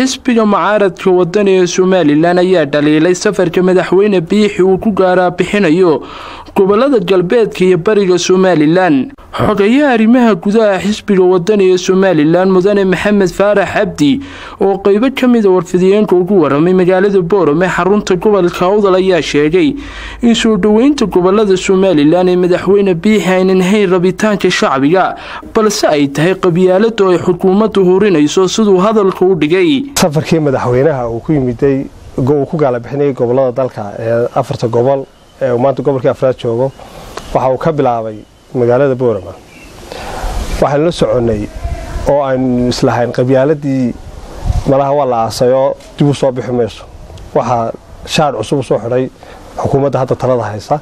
xisbiga mucaaradka wadani ee somalilan ayaa dhaliilay safarka madaxweyne biixi uu ku gaaraa bixinayo gobolada galbeedka iyo bariga somalilan xogayaha arrimaha gudaha xisbiga wadani ee somalilan mudane maxamed faarax cabdi oo qeybo ka mida warfidiyeenka ugu waramay magaalada boorame xarunta gobolka awdal ayaa sheegay in soo dhoweynta gobolada somalilan ee madaxweyne biixi aynan hayn rabitaanka shacbiga balse ay tahay qabyaaladu ay xukuumaddu hurinayso siduu hadalka u dhigay safarkii madaxweynaha uu ku yimiday uu ku gaala bixinayay gobolada dalka ee afarta gobol ee uu maanta gobolkii afraad joogo waxa uu ka bilaabay magaalada boorama waxaynu la soconnay oo aynu islahayn qabyaaladii malaha waa la aasayoo dib u soo bixi mayso waxaa shaadh cusub u soo xidhay xukuumadda hadda talada haysa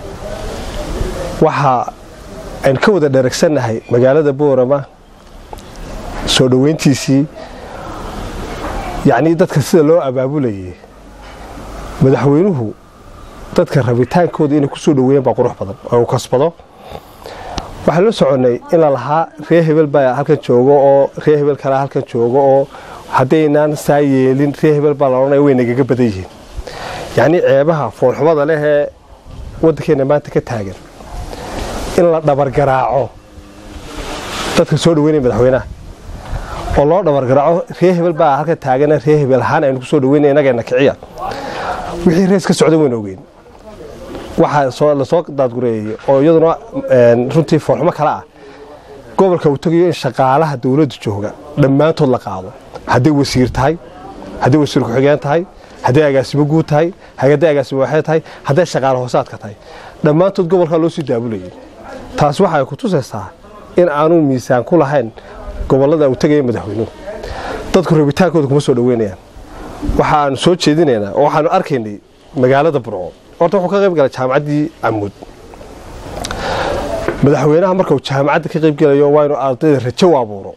waxa aynu ka wada dheragsannahay magaalada boorama soo dhoweyntiisii yacnii dadka sida loo abaabulayay madaxweynuhu dadka rabitaankooda inay ku soo dhoweeyeen baa qurux badan oo uu kasbado waxaan la soconnay in la lahaa ree hebel baa halkan joogo oo ree hebel kalea halkan joogo oo haddaynaan saa yeelin ree hebel baa la odhanaya way nagaga badan yihiin yacnii ceebaha foolxumada leh ee waddankeenna maanta ka taagan in la dhabargaraaco dadka soo dhoweynaya madaxweynaha oo loo dhabargaraaco ree hebel baa halkan taagana ree hebel ahaan aynu ku soo dhoweynaya inageenna kiciya wixii rees ka socda wayna ogeyn waxaa lasoo daadgureeyey oo iyaduna runtii foolxumo kale ah gobolka uu tegayo in shaqaalaha dowladda jooga dhammaantood la qaado hadday wasiir tahay hadday wasiir ku-xigeen tahay hadday agaasimo guud tahay hadday agaasimo waxee tahay hadday shaqaale hoosaadka tahay dhammaantood gobolkaa loo sii daabulayay taas waxa ay ku tusaysaa in aanu miisaan ku lahayn gobollada uu tegaya madaxweynuhu dadku rabitaankooda kuma soo dhoweynayaan waxaanu soo jeedinaynaa oo waxaanu arkaynay magaalada burco horta wuxuu ka qayb galay jaamacaddii camuud madaxweynaha marka uu jaamacadda ka qayb gelayo waa inuu ardayda rajo u abuuro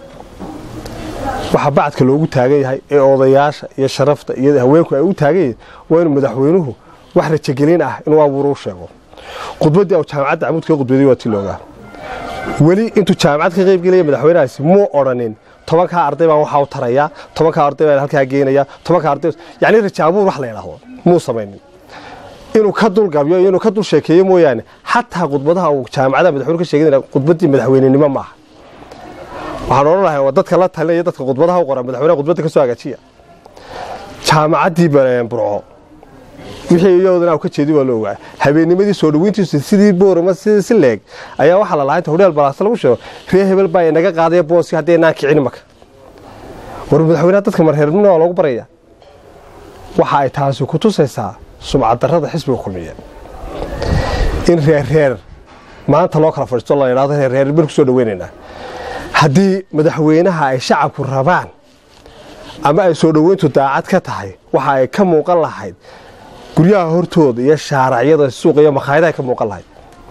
waxa bacadka loogu taagan yahay ee odayaasha iyo sharafta iyo haweenku ay u taagan yihiin waa inuu madaxweynuhu wax rajogelin ah inuu abuuro u sheego khudbaddii uu jaamacadda camuud kaga khudbaday waa tii loogaa weli intuu jaamacad ka qayb gelaya madaxweynahaasi muu odhanin tobankaa arday baan waxaa u tarayaa tobankaa arday baan halkaa geenayaa tobankaa arday yacni rajo abuur wax la yidhaahdo muu samaynin inuu ka dulgabyo iyo inuu ka dul sheekeeyo mooyaane xataa khudbadaha uu jaamacadaha madaxweyne ka sheeganaya khudbaddii madaxweynenimo maaha waxaan odhan lahay waa dadka la talinaya dadka khudbadaha u qora madaxweynaha khudbadda ka soo hagaajiya jaamacaddii burco wixii iyadana u ka jeedi waa la ogaa habeennimadii soo dhoweyntiisu sidii boorama sidii si leeg ayaa waxaa la lahaa inta hodheel balaasta lagu sheego ree hebel baa inaga qaadaya booski haddaynaan kicin maka war madaxweynaha dadka marheernimona waa loogu baraya waxa ay taasi ku tusaysaa sumcaddarrada xisbiga kulmiya in reerreer maanta loo kala fadhiisto la yidhahdo reerreer bal ku soo dhoweynaynaa haddii madaxweynaha ay shacabku rabaan ama ay soo dhoweyntu daacad ka tahay waxa ay ka muuqan lahayd guryaha hortooda iyo shaaracyada suuqa iyo makhaayadaha ka muuqan lahayd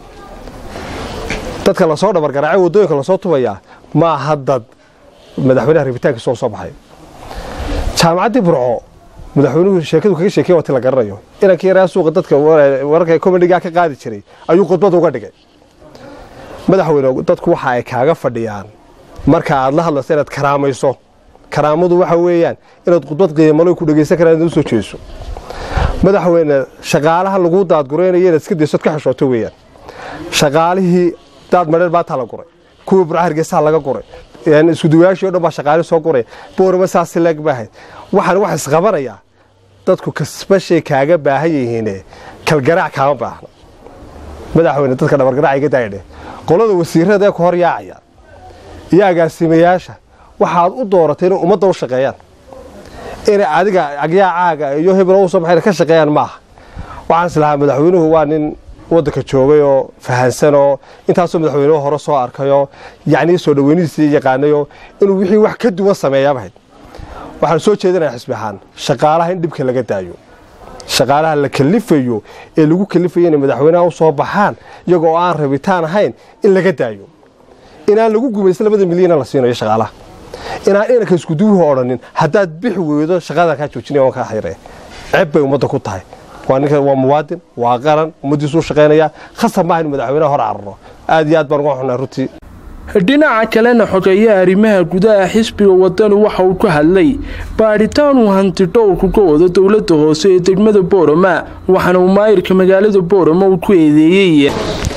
dadka lasoo dhabargaraacay waddooyinka lasoo tubayaa ma aha dad madaxweynaha rabitaankiisa oo soo baxay jaamacaddii burco madaxweynuhu sheekadu kaga sheekey waati la garanayo inankii yaraa suuqa dadka wararka komedigaa ka qaadi jiray ayuu khudbad uga dhigay madaxweyne dadku waxa ay kaaga fadhiyaan marka aad la hadlayso inaad karaamayso karaamadu waxa weeyaan inaad khudbad qiimalo ku dhegaysan karaan inaad u soo jeeso madaxweyne shaqaalaha laguu daadguraynayo inaad iska daysood ka xishooto weeyaan shaqaalihii daad madheer baataa la guray kuwii burca hargeysaha laga guray iskuduwayaashii o dhan baa shaqaali soo guray boorama saasi leeg baahayd waxaan wax isqabanayaa dadku kasbashay kaaga baahan yihiine kalgaraac kaama baahna madaxweyne dadka dhabargaraac iga daayadhe qolada wasiirada ee ku hor yaacaya iyo agaasimayaasha waxaad u dooratay inay ummadda u shaqeeyaan inay adiga agyaacaaga iyo hebel u soo baxayna ka shaqeeyaan maaha waxaan is lahaa madaxweynuhu waa nin waddanka joogay oo fahansan oo intaasoo madaxweynuhu hore soo arkayoo yacnii soo dhoweynihiisii yaqaanayoo inuu wixii wax ka duwan sameeyaabahayd waxaan soo jeedinaya xisbi ahaan shaqaalaha in dhibka laga daayo shaqaalaha la kalifayo ee lagu kalifayo inay madaxweynaha u soo baxaan iyagoo oo aan rabitaan ahayn in laga daayo inaan lagu gumaysan labada milyana la siinayo shaqaalaha inaan inanka iskuduwuhu odhanin haddaad bixi weydo shaqadan kaa joojinaya waan kaa xiree ceeb bay ummadda ku tahay waa ninka waa muwaadin waa qaran ummaddiisuu shaqaynayaa khasab maaha inu madaxweynaha hor cararo aad iyo aad baan uga xunaa runtii dhinaca kalena xogeeyaha arrimaha gudaha xisbiga wadani waxa uu ka hadlay baadhitaan uu hanti dhowrku ka wado dowlada hoose ee degmada boorama waxaana uu maayirka magaalada boorama uu ku eedeeyey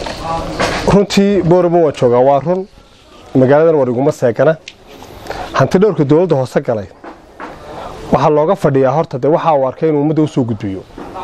runtii boorama waan joogaa waa run magaaladan war iguma seegana hanti dhowrka dowladda hoose galay waxaa looga fadhiyaa horta dee waxa uu arkay inuu ummadda u soo gudbiyo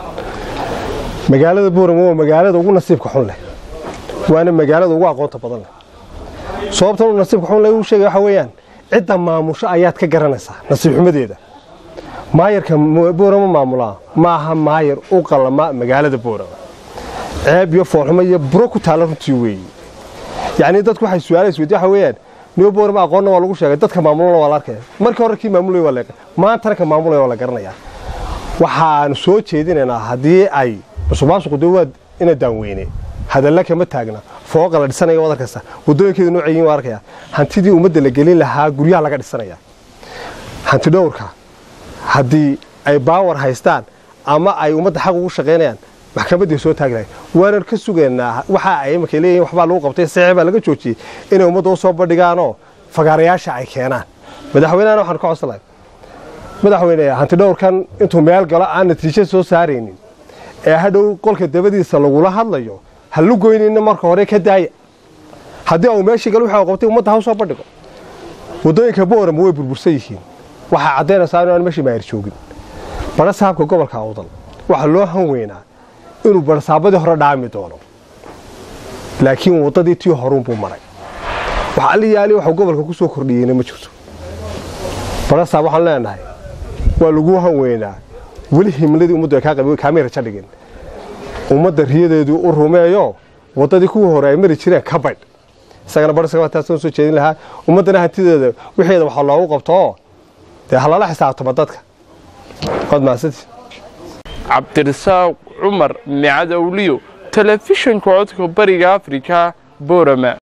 magaalada boorama waa magaalada ugu nasiibka xun leh waana magaalada ugu aqoonta badan leh sababtan uu nasiibka xun leh uu sheegay waxa weeyaan cidda maamusho ayaad ka garanaysaa nasiib xumadeeda maayarka boorama maamulaa maaha maayar u qalama magaalada boorama ceeb iyo foolxumo iyo buro ku taalla runtii weeye yacnii dadku waxay su-aalays weydi waxa weeyaan niyo boorama aqoonna waa lagu sheegay dadka maamulana waa la arkaya markii hore kii maamulaya waa la maantana ka maamulaya waa la garanayaa waxaanu soo jeedinaynaa haddii ay musuqmaasuqu dee waa ina daanweyne hadalla kama taagna fooqa la dhisanaya waad arkaysa waddooyinkeeda noocay yihin waa arkaya hantidii ummadda la gelin lahaa guryaha laga dhisanaya hanti dhowrka haddii ay baawar haystaan ama ay ummadda xaq ugu shaqaynayaan maxkamaddii soo taagi lahay waanan ka sugaynaa waxa ay imarkay leeyihin waxbaa lagu qabtay saxiix baa laga joojiyey inay ummadda u soo bandhigaanoo fagaarayaasha ay keenaan madaxweynehana waxaan ka codsan lahay madaxweyne hanti dhowrkan intuu meel galo aan natiijo soo saaraynin ee hadhow qolka dabadiisa lagula hadlayo ha lu goynina marka hore ka daaya haddii uu meeshii gal waxa uu qabtay ummadda ha u soo bandhigo waddooyinka boorama way burbursan yihiin waxaa caddaynaysaa inaan meeshii maayar joogin bara saabka gobolka awdal waxaa loo han weynaa inuu barsaabadii hore dhaami doono laakiin waddadii tii horuunbuu maray wax alliyaali waxuu gobolka ku soo kordhiyeyna ma jirto barasaab waxaan leenahay waa lagu han weynaa weli himladii ummaddu ay kaamay rajo dhigin ummadda riyadeedu u rumeeyo waddadii kuwii hore ay mari jireen ka baydh isagana barsaabataasaan soo jeedin lahaa ummaddana hantideeda wixeeda waxaa loogu qabtoo dee halala xisaabtama dadka waad mahadsantii cabdirasaaq cumar micad awliyo telefishinka codka bariga afrika boorama